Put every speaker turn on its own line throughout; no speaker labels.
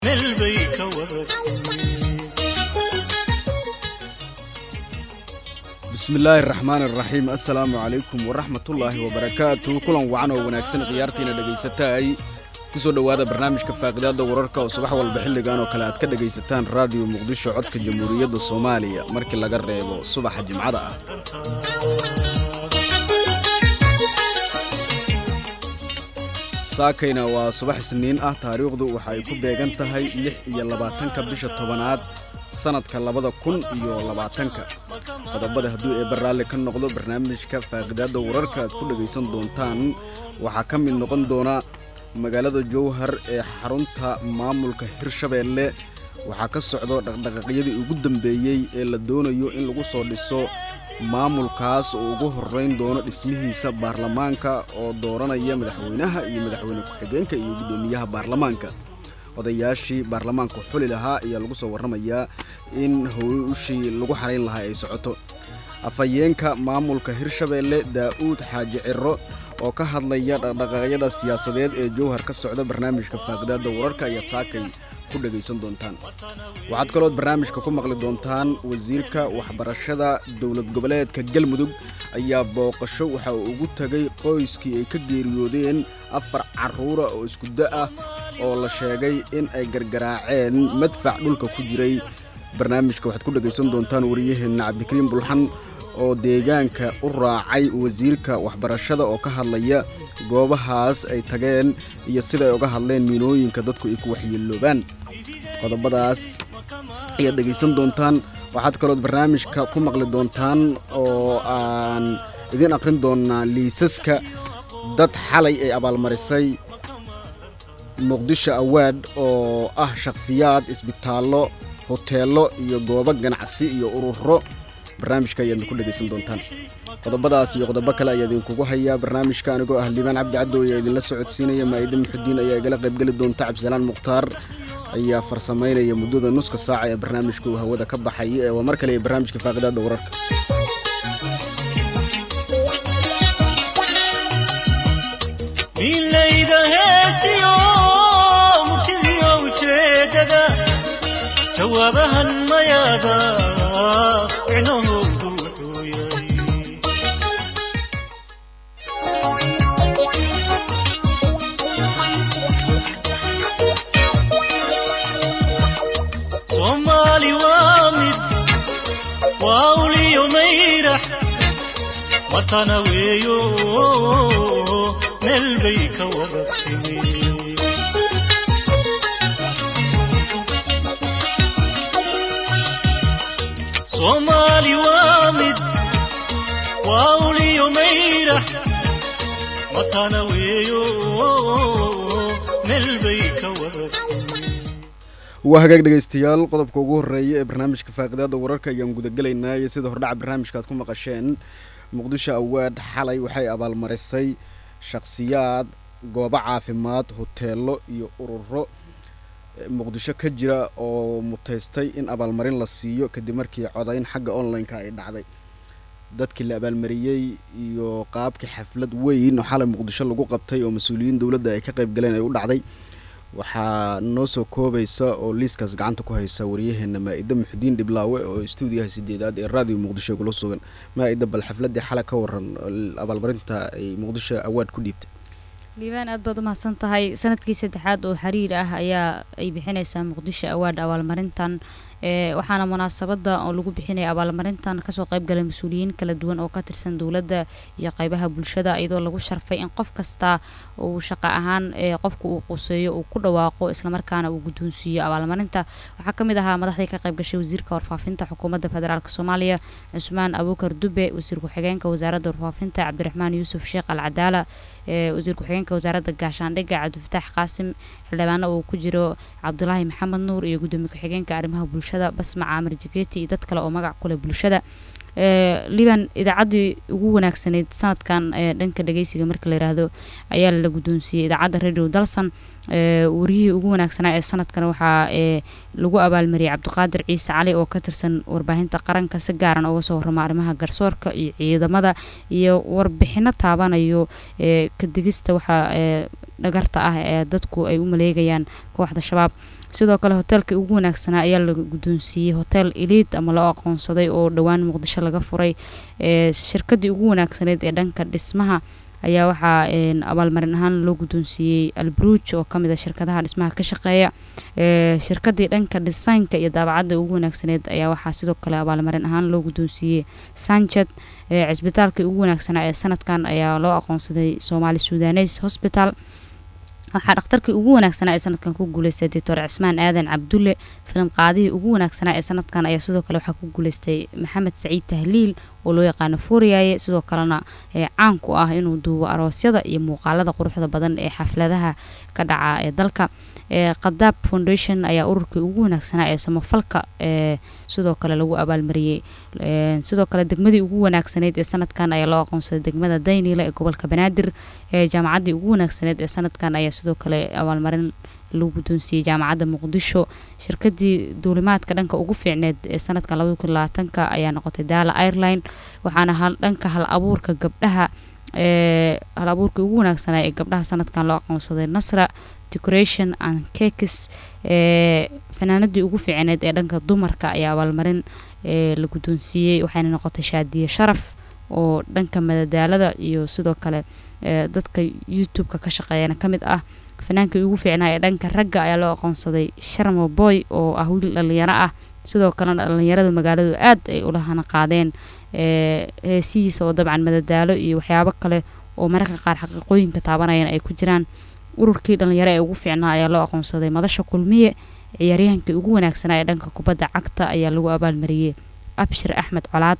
meel bay ka wadatay
bismillaahi raxmaan iraxiim assalaamu calaykum waraxmatullaahi wabarakaatu kulan wacan oo wanaagsan khiyaartiina dhagaysataay kusoo dhowaada barnaamijka faaqidaada wararka oo subax walba xilligan oo kale aad ka dhagaysataan raadiyo muqdisho codka jamhuuriyadda soomaaliya markii laga reebo subaxa jimcada ah saakayna waa subax isniin ah taariikhdu waxa ay ku beegan tahay lix iyo labaatanka bisha tobanaad sanadka labada kun iyo labaatanka qodobada hadduu eebba raalli ka noqdo barnaamijka faaqidaadda wararka aad ku dhagaysan doontaan waxaa ka mid noqon doona magaalada jowhar ee xarunta maamulka hirshabeelle waxaa ka socdo dhaqdhaqaaqyadii ugu dambeeyey ee la doonayo in lagu soo dhiso maamulkaas oo ugu horrayn doono dhismihiisa baarlamaanka oo dooranaya madaxweynaha iyo madaxweyne ku-xigeenka iyo guddoomiyaha baarlamaanka odayaashii baarlamaanka xuli lahaa ayaa lagu soo warramayaa in howshii lagu xarayn lahaa ay socoto afhayeenka maamulka hirshabeelle daa'uud xaaji ciro oo ka hadlaya dhaqdhaqaaqyada siyaasadeed ee jowhar ka socda barnaamijka faaqidaadda wararka ayaad saakay ku dhagaysan doontaan waxaad kalood barnaamijka ku maqli doontaan wasiirka waxbarashada dowlad goboleedka galmudug ayaa booqasho waxa uu ugu tegay qoyskii ay ka geeriyoodeen afar carruura oo iskuda ah oo la sheegay in ay gargaraaceen madfac dhulka ku jiray barnaamijka waxaad ku dhagaysan doontaan wariyaheenna cabdikariim bulxan oo deegaanka u raacay wasiirka waxbarashada oo ka hadlaya goobahaas ay tageen iyo siday uga hadleen miinooyinka dadku ay ku waxyeeloobaan qodobadaas ayaad dhegaysan doontaan waxaad kalood barnaamijka ku maqli doontaan oo aan idiin aqrin doonaa liisaska dad xalay ay abaalmarisay muqdisho awaad oo ah shakhsiyaad isbitaallo hoteello iyo goobo ganacsi iyo ururo barnaamijka ayaadna ku dhegaysan doontaan qodobadaas iyo qodobo kale ayaa idinkugu hayaa barnaamijka anigoo ah liibaan cabdi caddo ayaa idinla socodsiinaya maa'ida muxudiin ayaa igala qaybgeli doonta cabdisalaan mukhtaar ayaa farsamaynaya muddada nuska saaca ee barnaamijka uu hawada ka baxay ee waa mar kale ee barnaamijka faaqidaadda wararka
milayda heestiyo murtidiyo ujeedada jawaabahan mayaada micnahoodu wuxuu yahay soomaali waa mid waa uliyo mayrax watana weeyo meel bay ka wada timi soomaali waa mid waa uliyo mayrax watana weeyo meel bay ka wada timi
waa hagaag dhegaystayaal qodobka ugu horreeya ee barnaamijka faaqidaadda wararka ayaan gudagelaynaa iyo sida hordhaca barnaamijka aad ku maqasheen muqdisho awaad xalay waxay abaalmarisay shakhsiyaad goobo caafimaad hoteello iyo ururo muqdisho ka jira oo mutaystay in abaalmarin la siiyo kadib markii codayn xagga online-ka ay dhacday dadkii la abaalmariyey iyo qaabkii xaflad weyn oo xalay muqdisho lagu qabtay oo mas-uuliyiin dowladda ay ka qayb galeen ay u dhacday waxaa noo soo koobaysa oo liiskaas gacanta ku haysa waryaheena maa-ida muxudiin dhiblaawe oo stuudiyaha sideedaad ee raadiyo muqdisho gula sugan maa-ida bal xafladii xale ka waran abaalmarinta ay muqdisho awaad ku dhiibtay
liibaan aad baad u mahadsan tahay sanadkii saddexaad oo xiriir ah ayaa ay bixinaysaa muqdisho awaad abaalmarintan waxaana munaasabada oo lagu bixinaya abaalmarintan kasoo qaybgalay mas-uuliyiin kala duwan oo ka tirsan dowladda iyo qaybaha bulshada iyadoo lagu sharfay in qof kasta uu shaqo ahaan qofka uu quseeyo uu ku dhawaaqo islamarkaana uu guddoonsiiyo abaalmarinta waxaa ka mid ahaa madaxdii ka qayb gashay wasiirka warfaafinta xukuumadda federaalk soomaaliya cusmaan abuukar dube wasiir ku-xigeenka wasaaradda warfaafinta cabdiraxmaan yuusuf sheekh al cadaala wasiir ku-xigeenka wasaaradda gaashaandhigga cabdifataax qaasim xildhibaano uu ku jiro cabdulaahi maxamed nuur iyo gudoomiye ku-xigeenka arrimaha bulshada basma caamir jaketi iyo dad kale oo magac kuleh bulshada liban idaacaddii ugu wanaagsanayd sanadkan dhanka dhageysiga marka la yiraahdo ayaa la guddoonsiiyey idaacadda radio dalsan wariyihii ugu wanaagsanaa ee sanadkan waxaa lagu abaalmariyay cabdiqaadir ciise cali oo ka tirsan warbaahinta qaranka si gaaran uga soo warrama arrimaha garsoorka iyo ciidamada iyo warbixino taabanayo ka digista waxaa dhagarta ah ee dadku ay u maleegayaan kooxda shabaab sidoo kale hoteelkii ugu wanaagsanaa ayaa la guddoonsiiyey hotel eliid ama loo aqoonsaday oo dhowaan muqdisho laga furay shirkadii ugu wanaagsaneyd ee dhanka dhismaha ayaa waxaa abaalmarin ahaan loo guddoonsiiyey albruuj oo kamid a shirkadaha dhismaha ka shaqeeya shirkadii dhanka dhisaynka iyo daabacadda ugu wanaagsaneed ayaa waxaa sidoo kale abaalmarin ahaan loo guddoonsiiyey sanjed cisbitaalkii ugu wanaagsanaa ee sanadkan ayaa loo aqoonsaday soomaali sudanes hosbital waxaa dhakhtarkii ugu wanaagsanaa ee sanadkan ku guuleystay doctor cismaan aadan cabdulle filim qaadihii ugu wanaagsanaa ee sanadkan ayaa sidoo kale waxaa ku guuleystay maxamed saciid tahliil oo loo yaqaano fooriyaaye sidoo kalena caan ku ah inuu duubo aroosyada iyo muuqaalada quruxda badan ee xafladaha ka dhaca ee dalka qadaab foundation ayaa ururkii ugu wanaagsanaa ee samafalka ee sidoo kale lagu abaalmariyey sidoo kale degmadii ugu wanaagsaneyd ee sanadkan ayaa loo aqoonsaday degmada dayniile ee gobolka banaadir jaamacaddii ugu wanaagsaneyd ee sanadkan ayaa sidoo kale abaalmarin lagu guddoonsiiyey jaamacadda muqdisho shirkadii duulimaadka dhanka ugu fiicneed ee sanadkan labada kun labaatanka ayaa noqotay daala ireline waxaana dhanka hal abuurka gabdhaha ee hal abuurkii ugu wanaagsanaa ee gabdhaha sanadkan loo aqoonsaday nasra decoration and cakes ee fanaanadii ugu fiicneed ee dhanka dumarka ayaa abaalmarin ee la guddoonsiiyey waxayna noqotay shaadiye sharaf oo dhanka madadaalada iyo sidoo kale dadka youtube-ka ka shaqeeyana ka mid ah fanaankii ugu fiicnaa ee dhanka ragga ayaa loo aqoonsaday sharmo boy oo ah wiil dhalinyaro ah sidoo kalena dhalinyarada magaaladu aad ay ulahana qaadeen heesihiisa oo dabcan madadaalo iyo waxyaabo kale oo mararka qaar xaqiiqooyinka taabanayana ay ku jiraan ururkii dhalinyaro ee ugu fiicnaa ayaa loo aqoonsaday madasha kulmiye ciyaaryahankii ugu wanaagsanaa ee dhanka kubadda cagta ayaa lagu abaalmariyey abshir axmed colaad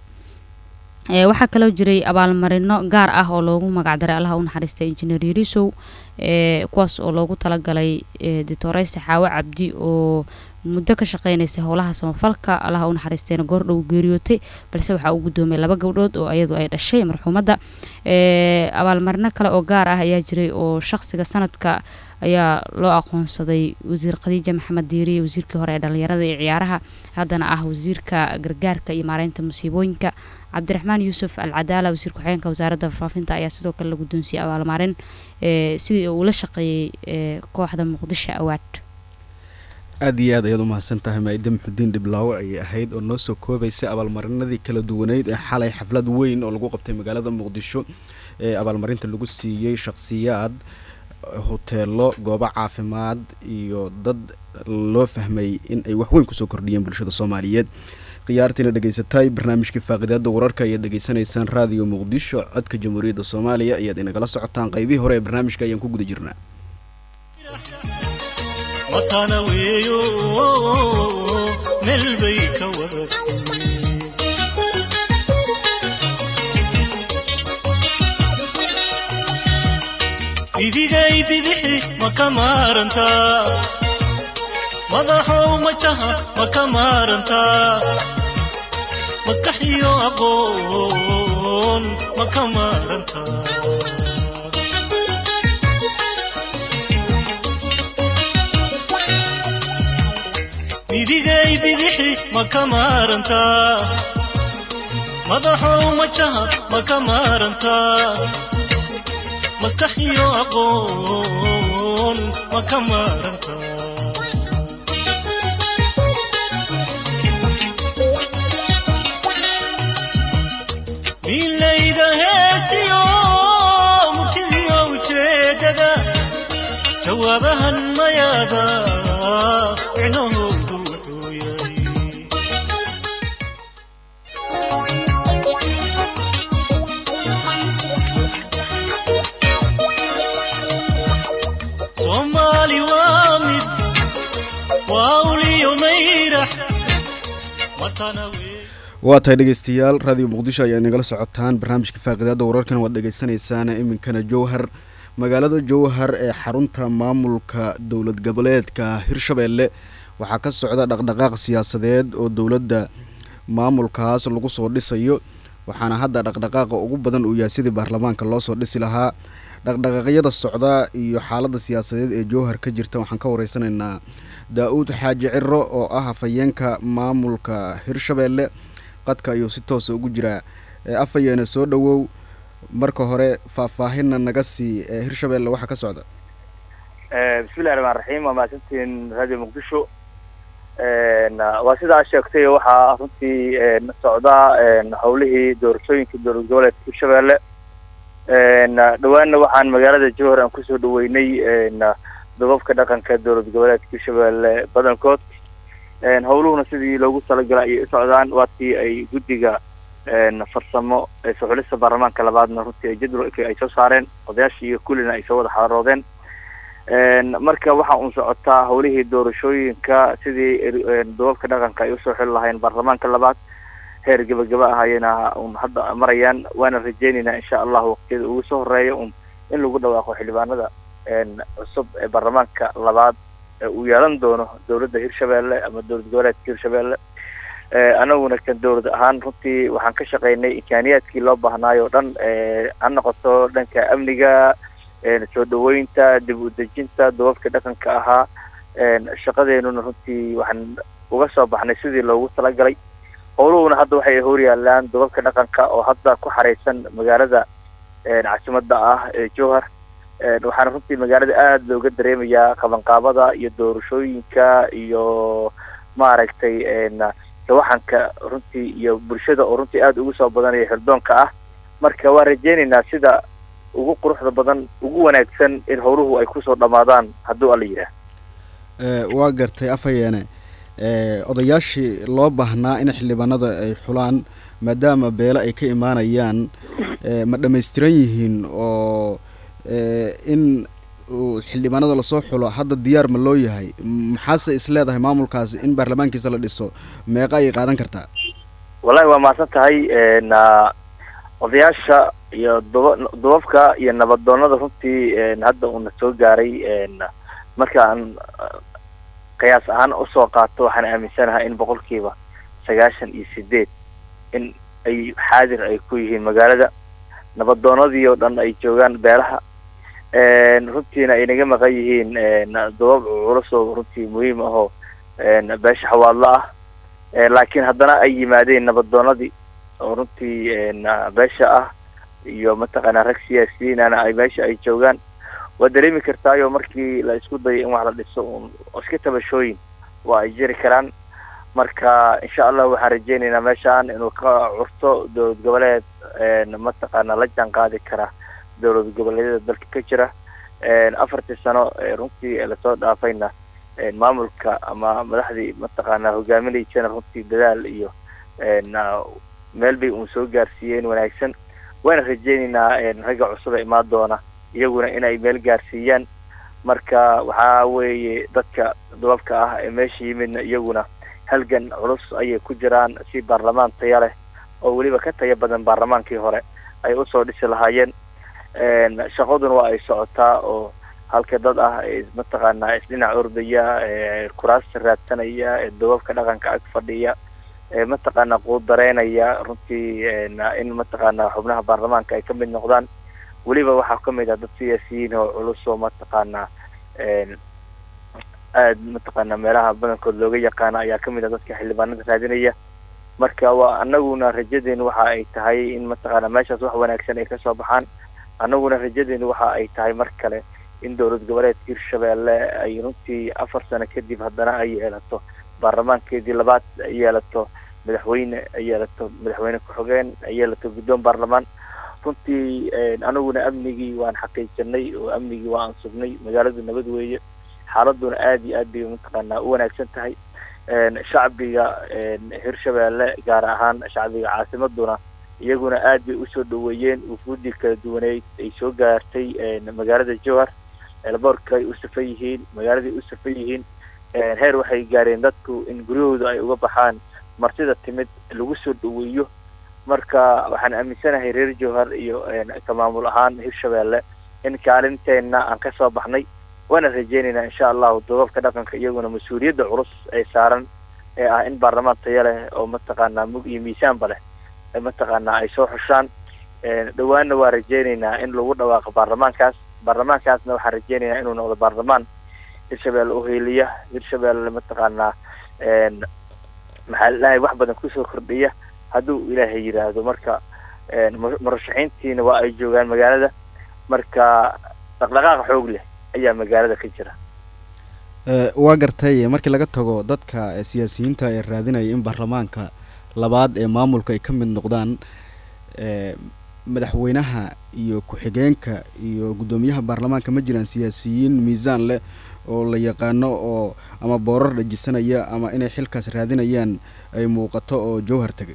waxaa kaloo jiray abaalmarino gaar ah oo loogu magacdaray allaha u naxariistay injineer yarisow kuwaas oo loogu talagalay ditoreyse xaawo cabdi oo muddo ka shaqeynaysa howlaha samafalka allaha u naxariistayna goordhow geeriyootay balse waxaa uu guddoomay laba gabdhood oo iyadu ay dhashay marxuumadda abaalmarino kale oo gaar ah ayaa jiray oo shaqsiga sanadka ayaa loo aqoonsaday wasiir khadiija maxamed diiriye wasiirkii hore ee dhalinyarada iyo ciyaaraha haddana ah wasiirka gargaarka iyo maareynta musiibooyinka cabdiraxmaan yuusuf al cadaala wasiir ku-xigeenka wasaaradda faafinta ayaa sidoo kale la guddoonsiyey abaalmarin sidii uu la shaqeeyey kooxda muqdisho awaad
aada iyo aad ayaad umahadsan tahay maa'ide muxudiin dhiblaawo ayay ahayd oo noo soo koobaysay abaalmarinadii kala duwaneyd ee xalay xaflad weyn oo lagu qabtay magaalada muqdisho ee abaalmarinta lagu siiyey shakhsiyaad hoteelo goobo caafimaad iyo dad loo fahmay in ay waxweyn kusoo kordhiyeen bulshada soomaaliyeed khiyaartiina dhegaysatay barnaamijkii faaqidaada wararka ayaad dhegaysanaysaan raadiyo muqdisho codka jamhuuriyadda soomaaliya ayaad inagala socotaan qaybihii hore ee barnaamijka ayaan ku guda jirnaa
matana weeyo meel bay ka wadatay idigay bidixi ma ka maarantaa madaxow majaha ma ka maarantaa maskax iyo aqoon ma ka maarantaa midigay bidixi ma ka maarantaa madaxow majaha ma ka maarantaa maskax iyo aqoon ma ka maarantaa milayda heestiyo murtidiyo ujeedada jawaabahan mayaada micnahoodu wuxuu yahay soomaali waa mid waa uliyo mayrax matana wey
waa tahay dhegeystayaal raadiyo muqdisho ayaa inagala socotaan barnaamijka faaqidaada wararkana waad dhegeysanaysaan iminkana jowhar magaalada jowhar ee xarunta maamulka dowlad goboleedka hirshabeelle waxaa ka socda dhaqdhaqaaq siyaasadeed oo dowladda maamulkaas lagu soo dhisayo waxaana hadda dhaqdhaqaaqa ugu badan uu yahay sidii baarlamaanka loo soo dhisi lahaa dhaqdhaqaaqyada socda iyo xaaladda siyaasadeed ee jowhar ka jirta waxaan ka wareysanaynaa daa-uud xaaji ciro oo ah hafayeenka maamulka hirshabeelle qadka ayuu si toosa ugu jiraa afayeena soo dhowow marka hore faahfaahinna naga sii ee hirshabeelle waxaa ka socda
bismillahi raxmaan raxiim waa mahadsantiin radio muqdisho waa sidaa sheegtay waxaa runtii socdaa howlihii doorashooyinka dowlad goboleedka hirshabelle dhawaanna waxaan magaalada jowhar aan kusoo dhaweynay dababka dhaqanka dowlad goboleedka hirshabelle badankood howluhuna sidii loogu talagalay ayay u socdaan waatii ay guddiga farsamo ee soxulista baarlamaanka labaadna runtii jadwalka ay soo saareen odayaashii iyo kullina ay soo wada xaaroodeen marka waxa uun socotaa howlihii doorashooyinka sidii dababka dhaqanka ay usoo xili lahayn baarlamaanka labaad heer gebagaba ah ayayna un hadda marayaan waana rajeynaynaa insha allah waqtiyada ugu soo horeeya un in lagu dhawaaqo xildhibaanada cusub ee baarlamaanka labaad ee uu yeelan doono dowladda hirshabelle ama dowlad goboleedka hirshabelle anaguna kan dowlad ahaan runtii waxaan ka shaqeynay imkaaniyaadkii loo baahnaayo o dhan ha noqoto dhanka amniga soo dhaweynta dib u dejinta dababka dhaqanka ahaa shaqadeenuna runtii waxaan uga soo baxnay sidii loogu talagalay howluhuna hadda waxay horyaalaan dababka dhaqanka oo hadda ku xareysan magaalada caasimada ah ee jowhar waxaana runtii magaalada aada looga dareemayaa qabanqaabada iyo doorashooyinka iyo maaragtay tawaxanka runtii iyo bulshada oo runtii aada ugu soo badanaya xirdoonka ah marka waan rajeynaynaa sida ugu quruxda badan ugu wanaagsan in howluhu ay kusoo dhammaadaan hadduu alla yidhaah
waa gartay afayeene odayaashii loo baahnaa in xildhibaanada ay xulaan maadaama beele ay ka imaanayaan ma dhammaystiran yihiin oo in xildhibaanada lasoo xulo hadda diyaar ma loo yahay maxaase is leedahay maamulkaasi in baarlamaankiisa la dhiso meeqa ayay qaadan kartaa
wallahi waa mahadsan tahay odayaasha iyo daba dababka iyo nabadoonada runtii hadda uuna soo gaaray markaan qiyaas ahaan usoo qaato waxaan aaminsanahay in boqolkiiba sagaashan iyo sideed in ay xaadir ay ku yihiin magaalada nabadoonadii oo dhan ay joogaan beelaha runtiina ay naga maqan yihiin dabab culus oo runtii muhiim ahoo beesha xawaadlo ah laakiin haddana ay yimaadeen nabadoonadii oo runtii beesha ah iyo mataqaanaa rag siyaasiyiinana ay meesha ay joogaan waa dareemi kartaayo markii la isku dayo in wax la dhiso un iska tabashooyin waa ay jiri karaan marka insha allah waxaan rajeynaynaa meeshaan inuu ka curto dowlad goboleed mataqaana la jaan qaadi kara dowlad goboleedyada dalka ka jira afartii sano runtii lasoo dhaafayna maamulka ama madaxdii mataqaana hogaaminaysana runtii dadaal iyo meel bay uun soo gaarsiiyeen wanaagsan waana rajeynaynaa ragga cusub ee imaan doona iyaguna inay meel gaarsiiyaan marka waxaa weeye dadka dababka ah ee meesha yimidna iyaguna halgan culus ayay ku jiraan si baarlamaan taya leh oo weliba ka taya badan baarlamaankii hore ay usoo dhisi lahaayeen shaqaduna waa ay socotaa oo halka dad ah mataqaanaa isdhinac ordaya kuraasta raadsanaya ee dababka dhaqanka ag fadhiya mataqaana quudareynaya runtii in mataqaana xubnaha baarlamaanka ay kamid noqdaan weliba waxaa kamid ah dad siyaasiyiin oo culus oo mataqaana aad mataqaana meelaha badankood looga yaqaana ayaa kamid ah dadka xildhibaanada raadinaya marka waa anaguna rajadeenu waxa ay tahay in mataqaana meeshaas wax wanaagsan ay kasoo baxaan anaguna rajadeenu waxa ay tahay mar kale in dowlad goboleedka hirshabelle ay runtii afar sano kadib haddana ay yeelato baarlamaankeedii labaad ay yeelato madaxweyne ay yeelato madaxweyne ku-xigeen ay yeelato guddoon baarlamaan runtii anaguna amnigii waan xaqiijinay oo amnigii waa aan sugnay magaaladu nabad weeye xaaladuna aada iyo aad bay mataqaanaa u wanaagsan tahay shacbiga hirshabelle gaar ahaan shacbiga caasimaduna iyaguna aad bay usoo dhaweeyeen wufuudii kala duwaneyd ay soo gaartay magaalada jowhar elboorka ay u safan yihiin magaaladay u safan yihiin heer waxay gaareen dadku in guryahooda ay uga baxaan martida timid lagu soo dhaweeyo marka waxaan aaminsanahay reer jowhar iyo ka maamul ahaan hirshabelle in kaalinteena aan kasoo baxnay waana rajeynaynaa insha allahu dababka dhaqanka iyaguna mas-uuliyadda culus ee saaran ee ah in baarlamaan taya leh oo mataqaanaa mug iyo miisaanba leh mataqaanaa ay soo xushaan dhawaanna waa rajeynaynaa in lagu dhawaaqo baarlamaankaas baarlamaankaasna waxaan rajeynaynaa inuu noqdo baarlamaan hirshabelle uheeliya hirshabelle mataqaanaa maxaa ladahay wax badan kusoo kordhiya hadduu ilaahay yidhaahdo marka murashaxiintiina waa ay joogaan magaalada marka dhaqdhaqaaq xoog leh ayaa magaalada ka jira
Eh, waa gartay markii laga tago dadka eh, siyaasiyiinta ee raadinaya in baarlamaanka labaad ee maamulka ay ka mid noqdaan eh, madaxweynaha iyo ku-xigeenka iyo guddoomiyaha baarlamaanka ma jiraan siyaasiyiin miisaan leh oo la yaqaano oo ama boorar dhajisanaya ama inay xilkaas raadinayaan ay muuqato oo jowhar tegay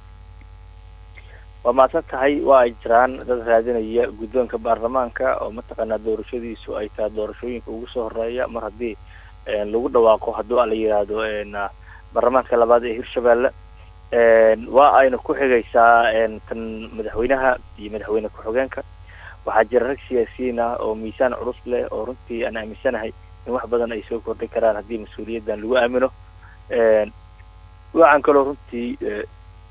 waa mahadsan tahay waa ay jiraan dad raadinaya guddoonka baarlamaanka oo mataqaanaa doorashadiisu ay tahay doorashooyinka ugu soo horeeya mar haddii een, lagu dhawaaqo hadduu a la yidhaahdo een, ah, baarlamaanka labaad ee hirshabelle een, waa ayna ku xigaysaa een, tan madaxweynaha iyo madaxweyne ku-xigeenka waxaa jira rag siyaasiyiin ah oo miisaan culus leh oo runtii aan aaminsanahay in wax badan ay soo kordhin karaan haddii mas-uuliyaddan lagu aamino een, waxaan kaloo runtii eh,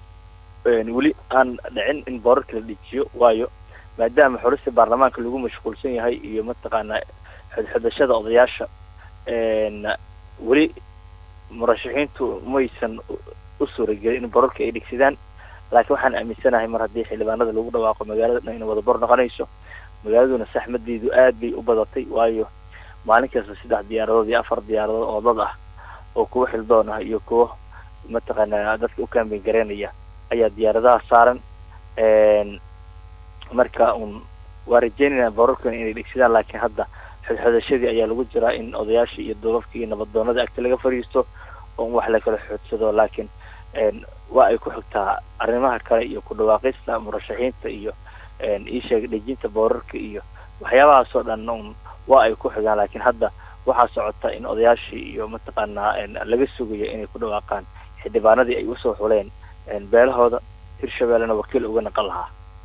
een, weli aan dhicin in boorarka la dejiyo waayo maadaama xulista baarlamaanka lagu mashquulsan yahay iyo mataqaanaa xodxodashada odayaasha een, weli murashaxiintu maysan u- u suuragelin in borarka ay dhigsidaan laakiin waxaan aaminsanahay mar haddii xildhibaanada lagu dhawaaqo magaalada dhan inay wada bor noqonayso magaaladuna saxmadeedu aad bay u badatay waayo maalin kasta saddex diyaaradood iyo afar diyaaradood oo dad ah oo kuwa xildoon ah iyo kuwa mataqaanaa dadka u kaambeyn garaynaya ayaa diyaaradaha saaran een, marka un waa rajeynayna borarkan inay dhigsidaan laakiin hadda xodxodashadii ayaa lagu jiraa in odayaashii iyo duubabkii iyo nabadoonada agta laga fadhiisto oo wax la kala xoodsado laakiin een, waa ay ku xigtaa arrimaha kale iyo ku dhawaaqista murashaxiinta iyo een, ii sheeg dhejinta boorarka iyo waxyaabahaasoo dhan un waa ay ku xigaan laakiin hadda waxaa socota in odayaashii iyo mataqaanaa een, laga sugayo inay ku dhawaaqaan xildhibaanadii ay usoo xuleen een, beelahooda hirshabellena wakiil uga naqan lahaa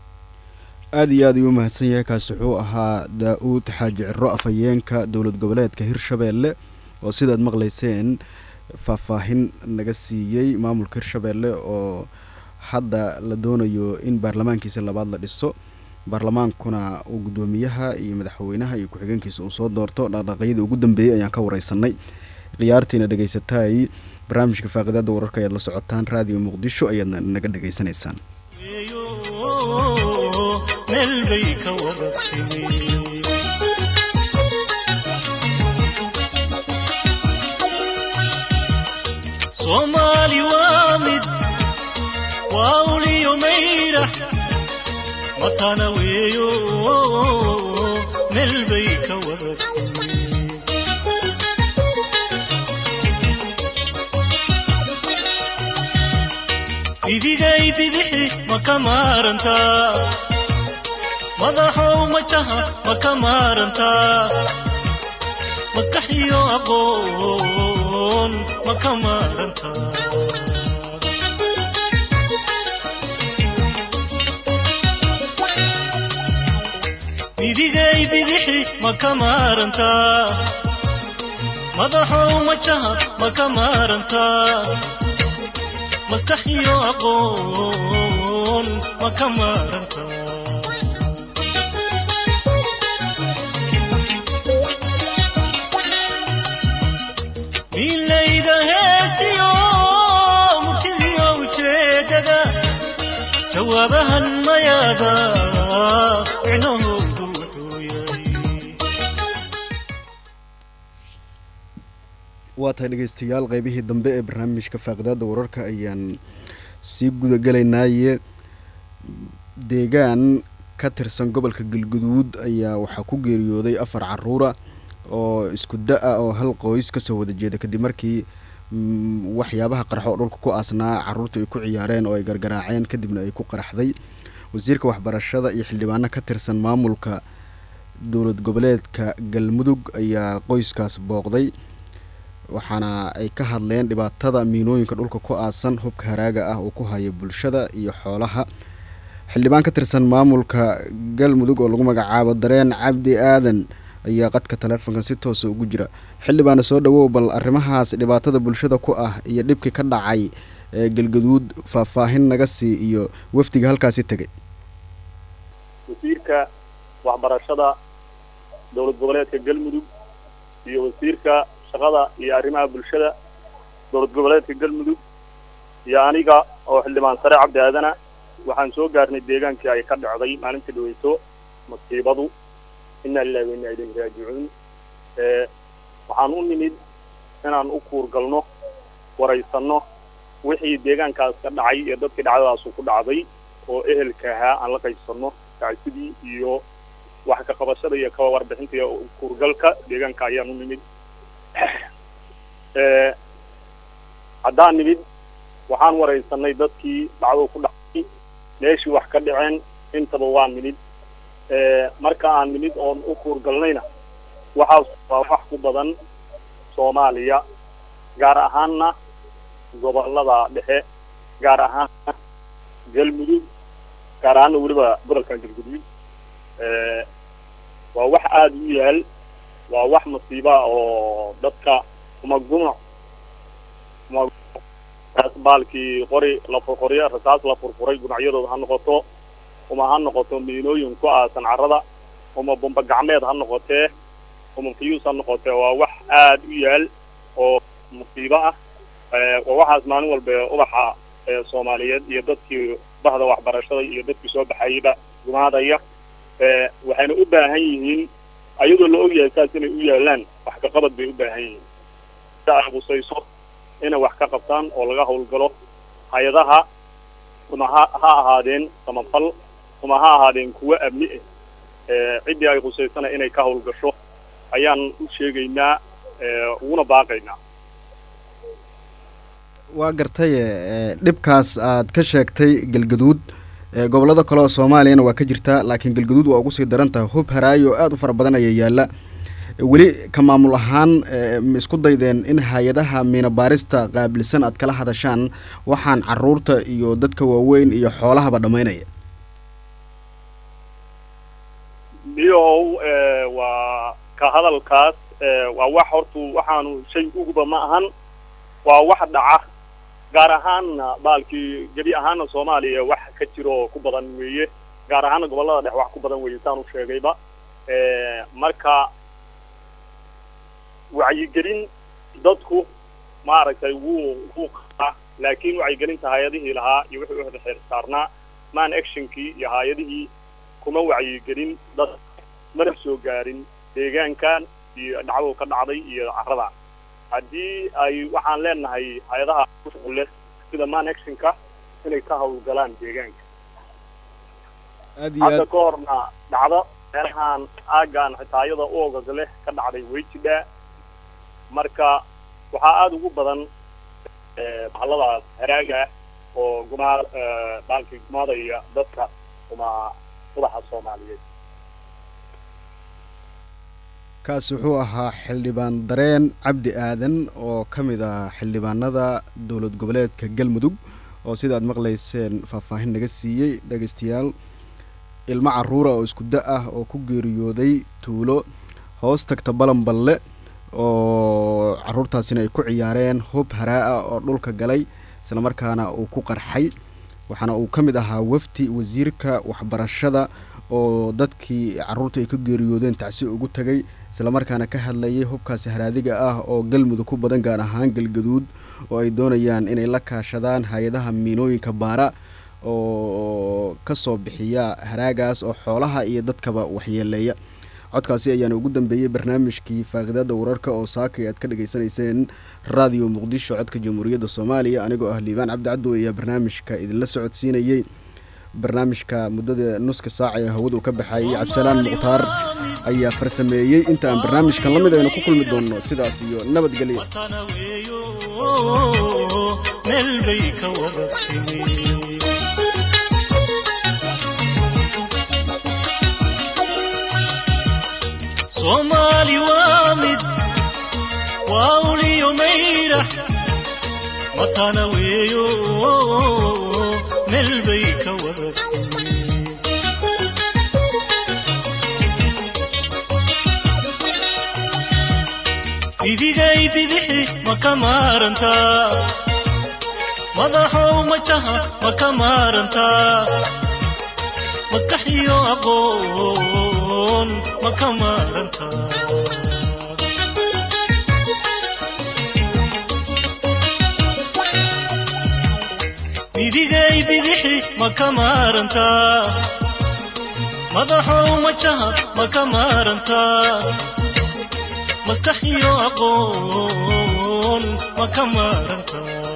aada iyo aad ayuu umahadsan yahay kaasi wuxuu ahaa daa-uud xaaji ciro afhayeenka dowlad goboleedka hirshabeelle oo sidaad maqlayseen faahfaahin naga siiyey maamulka hirshabeelle oo hadda la doonayo in baarlamaankiisa labaad la dhiso baarlamaankuna uu guddoomiyaha iyo madaxweynaha iyo ku-xigeenkiisa uu soo doorto dhaqdhaqaaqyadii ugu dambeeyey ayaan ka wareysanay khiyaartiina dhegaysataay barnaamijka faaqidaada wararka ayaad la socotaan raadiyo muqdisho ayaadna naga dhegaysanaysaan
weeyo meel bay ka wada timi soomaali waa mid waa uliyo mayrax matana weeyo meel bay ka wada timi idigay bidixi ma ka maarantaa madaxow majaha ma ka maarantaa maskax iyo aqoon ma ka maarantaa idigay bidixi ma ka maarantaa madaxow majaha ma ka maarantaa maskax iyo aqoon ma ka maaranta milayda heestiyo murtidiyo ujeedada jawaabahan mayaada micnahoodu wuxuu yahay
waa tahay dhegeystayaal qeybihii dambe ee barnaamijka faaqidaada wararka ayaan sii gudagelaynaaye deegaan ka tirsan gobolka galguduud ayaa waxaa ku geeriyooday afar caruura oo isku da-a oo hal qoys kasoo wada jeeda kadib markii mm, waxyaabaha qarxo oo dhulka ku aasnaa caruurta ay ku ciyaareen oo ay gargaraaceen kadibna ay ku qaraxday wasiirka waxbarashada iyo xildhibaano ka tirsan maamulka dowlad goboleedka galmudug ayaa qoyskaas booqday waxaana ay ka hadleen dhibaatada miinooyinka dhulka ku aasan hubka haraaga ah uu ku hayo bulshada iyo xoolaha xildhibaan ka tirsan maamulka galmudug oo lagu magacaabo dareen cabdi aadan ayaa qadka taleefonka si toosa ugu jira xildhibaana soo dhawow bal arrimahaas dhibaatada bulshada ku ah iyo dhibkii ka dhacay ee galgaduud faahfaahin naga sii iyo wafdiga halkaasi tegay
wasiirka waxbarashada dowlad goboleedka galmudug iyo wasiirka shaqada iyo arrimaha bulshada dowlad goboleedka galmudug iyo aniga oo xildhibaan sare cabdi aadana waxaan soo gaarnay deegaankii ay ka dhacday maalintii dhaweyso masiibadu inaa lilahi wa inaa ilayhi raajicuun waxaan u nimid inaan u kuurgalno waraysanno wixii deegaankaas ka dhacay iyo dadkii dhacdadaasu ku dhacday oo ehelka ahaa aan la qaybsanno tacsidii iyo wax ka qabashada iyo kaba warbixinta iyo kuurgalka deegaanka ayaan u nimid haddaan nimid waxaan waraysanay dadkii dhacdadu ku dhacay meeshii wax ka dhaceen intaba waa nimid marka aan nimid oon u kuurgalnayna waxaas waa wax ku badan soomaaliya gaar ahaanna gobolada dhexe gaar ahaanna galmudug gaar ahaanna weliba gobolkan galgudug waa wax aada u yaal waa wax masiiba oo dadka uma gumac uma baalkii qori la furqoriyo rasaas la furfuray gunacyadooda ha noqoto uma ha noqoto miinooyin ku aasan carrada uma bomba gacmeed ha noqotee uma fiyuus ha noqotee waa wax aada u yaal oo musiibo ah waa waxaas maalin walba ubaxa soomaaliyeed iyo dadkii bahda waxbarashada iyo dadkii soo baxayaba gumaadaya waxayna u baahan yihiin ayadoo la ogyahay saas inay u yaalaan wax ka qabad bay u baahan yihiin si ay qusayso inay wax ka qabtaan oo laga howlgalo hay-adaha uma ha ha ahaadeen samafal uma ha ahaadeen kuwo amni ah ciddii ay qusaysana inay ka howlgasho ayaan u sheegaynaa uguna baaqaynaa
waa gartaye dhibkaas aad ka sheegtay galgaduud gobollada kale oo soomaaliyana waa ka jirtaa laakiin galgaduud waa ugu sii daran tahay hub haraayo oo aada u fara badan ayaa yaalla weli ka maamul ahaan ma isku daydeen in hay-adaha miina baarista qaabilsan aad kala hadashaan waxaan caruurta iyo dadka waaweyn iyo xoolahaba dhammaynaya
miyow waa ka hadalkaas waa wax hortu waxaanu shay uguba ma ahan waa wax dhaca gaar ahaanna baalkii gebi ahaanna soomaaliya wax ka jiro oo ku badan weeye gaar ahaanna gobollada dhex wax ku badan weeye saan u sheegayba marka wacyigelin dadku maaragtay wuu wuu qabaa laakiin wacyigelinta hay-adihii lahaa iyo wixii u xeer saarnaa man actionkii iyo hay-adihii kuma wacyigelin dad mana soo gaarin deegaankan iyo dhacdadu ka dhacday iyo carrada haddii ay waxaan leenahay hay-adaha leh sida man actionka inay ka hawlgalaan deegaanka
aad iyo
hadda
aad
ka horna dhacdo meelahaan aaggaan xitaa iyada u ogog leh ka dhacday way jidhaa marka waxaa aada ugu badan bahalladaas haraaga ah oo gumaa baalkii gumaadaya dadka uma ubaxa soomaaliyeed
kaas wuxuu ahaa xildhibaan dareen cabdi aadan oo ka mid ah xildhibaanada dowlad goboleedka galmudug oo sida aad maqlayseen faahfaahin naga siiyey dhegaystayaal ilmo caruura oo isku da ah oo ku geeriyooday tuulo hoos tagta balanballe oo caruurtaasina ay ku ciyaareen hub haraa-a oo dhulka galay islamarkaana uu ku qarxay waxaana uu ka mid ahaa wafdi wasiirka waxbarashada oo dadkii caruurta ay ka geeriyoodeen tacsi ugu tagay islamarkaana ka hadlayay hubkaasi haraadiga ah oo galmudug ku badan gaar ahaan galgaduud oo ay doonayaan inay la kaashadaan hay-adaha miinooyinka baara oo kasoo bixiya haraagaas oo xoolaha iyo dadkaba waxyeeleeya codkaasi ayaana ugu dambeeyey barnaamijkii faaqidaada wararka oo saakay aad ka dhageysanayseen raadiyo muqdisho codka jamhuuriyadda soomaaliya anigoo ah liibaan cabdi caddo ayaa barnaamijka idinla socodsiinayey barnaamijka muddada nuska saaca ee hawadu ka baxayay cabdisalaan mukhtaar ayaa farsameeyey inta aan barnaamijkan la mid aynu ku kulmi doonno sidaas iyo nabadgelyo
watana weeyo meel bay ka wada timi soomaali waa mid waa uliyo mayrax watana weeyo meel bay ka wada timi bidigay bidixi ma ka maarantaa madaxow majaha ma ka maarantaa maskax iyo aqoon ma ka maarantaa bidigay bidixi ma ka maarantaa madaxow majaha ma ka maarantaa maskax iyo aqoon ma ka maaranta